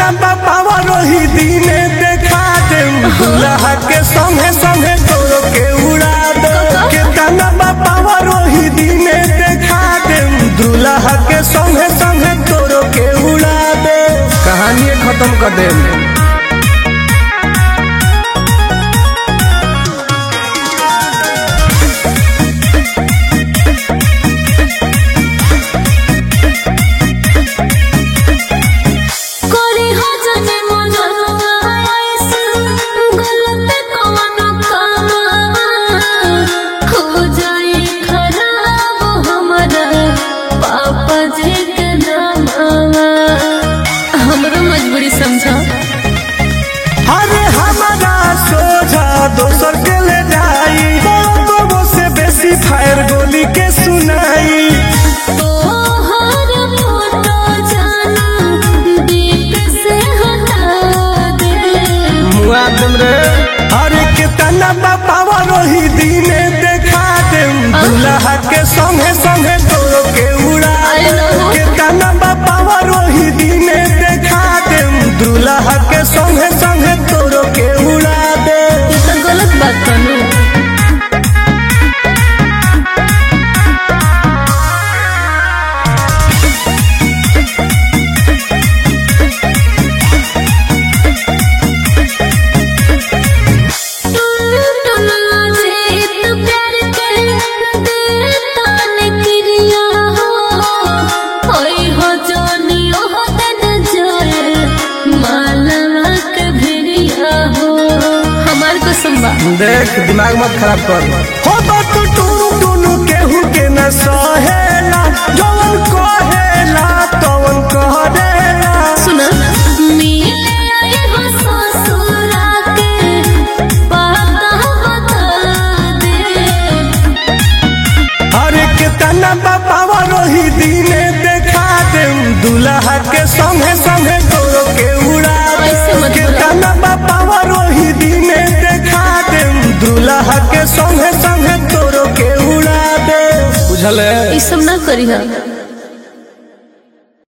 केतना बाबा रोही दीने देखा दे दुल्हा के संगे संगे तोरो के उड़ा दे केतना बाबा रोही दीने देखा दे दुल्हा के संगे संगे तोरो के उड़ा दे कहानी खत्म कर दे कोरी हो जाने मनवा ऐसे गलत कौनो कामवा हो जाए खराब हमारा पापा जी के नामवा हमरो मजबूरी समझा अरे हमारा सोझा दोसर के ले जाई बाबू से बेसी फायर गोली के सुनाई तोहर फोटो जाना दीप से हटा दे मुआदम रे अरे कितना बाबा रोही दीने देखा दे दुल्हा के संगे संगे तोरो के उड़ा I दे know. कितना बाबा रोही दीने देखा दे दुल्हा के संगे संगे तोरो के उड़ा दे ये तो गलत बात करू हमार कसम बा देख दिमाग मत खराब कर हो तो तू टूरू टूनू केहू के न सहेला जवन कहेला तवन कहेला सुना मिले आई हो ससुरा के पता बता दे अरे कितना बाबा रोही दीने देखा दे दुल्हा के संगे संगे तोरो के उड़ा दे ऐसे मत बोला। कितना बाबा रोही दीने देखा दे दुल्हा के संगे संगे तोरो के उड़ा दे बुझल है ई सब ना करी हा